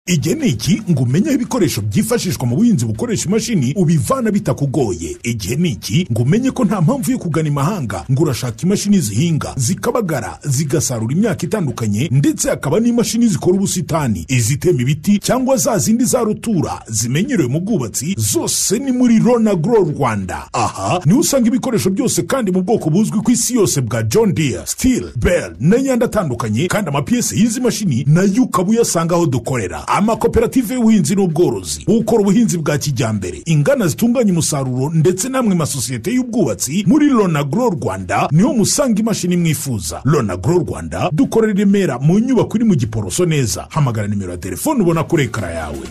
igihe ni iki ngo umenye aho ibikoresho byifashishwa mu buhinzi bukoresha imashini ubivana bitakugoye igihe ni iki ngo umenye ko nta mpamvu yo kugana imahanga ngo urashaka imashini zihinga zikabagara zigasarura imyaka itandukanye ndetse hakaba n'imashini zikora ubusitani izitema ibiti cyangwa za zindi za rutura zimenyerewe mu bwubatsi zose ni muri rona gro rwanda aha niho usanga ibikoresho byose kandi mu bwoko buzwi ku isi yose bwa john deere steel bell n'ayandi atandukanye kandi amapiyesi y'izi mashini nayo ukaba uyasanga aho dukorera amakoperative y'ubuhinzi n'ubworozi ukora ubuhinzi bwa kijyambere inganda zitunganya umusaruro ndetse n'amwe masosiyete y'ubwubatsi muri lonagro rwanda niho musanga imashini mwifuza lonagro rwanda dukorera i remera mu nyubako iri mu giporoso neza hamagara nimero ya telefone ubona kuri ekara yawe